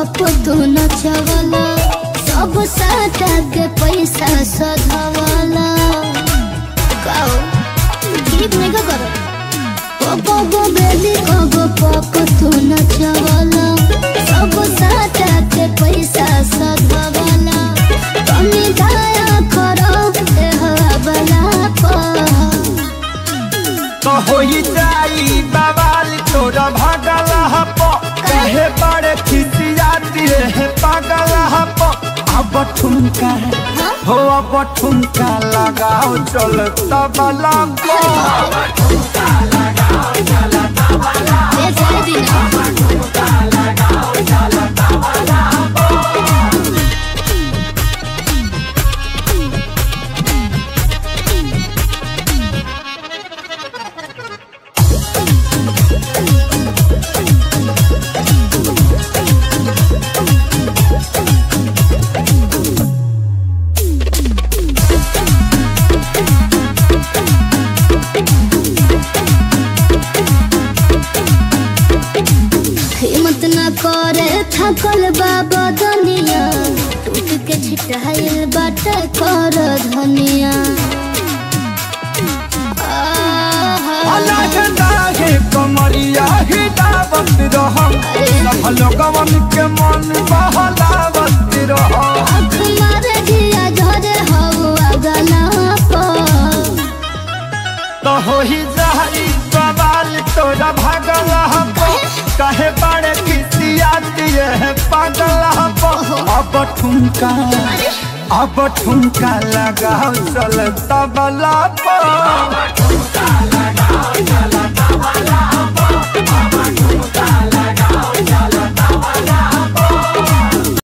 पप तू नचवला सब साटा के पैसा सधवला काओ गीत नहीं का करो पप गो बेली गो पप तू नचवला सब साटा के पैसा सधवला कमी दया करो ए हवाला पर तो होई जाई बवाल तोरा भागल हप कहे बड़े खिसियाती है पागल हप अब ठुमका हो अब ठुमका लगाओ चल तबला को बेचारे दिन हिम्मत न करे थकल बाबा दुनिया टूट के छिटाइल बाटे कर धनिया आहा। अलग लागे कमरिया हिलावत रह सब लोगवन के मन बहलावत रह आँख मारे जिया झरे हवा गला पर तो होई जाई बवाल तोरा भागल हप कहे बड़े खिसियाती है पागल हप अब ठुमका अब ठुमका लगाओ चल तबला पर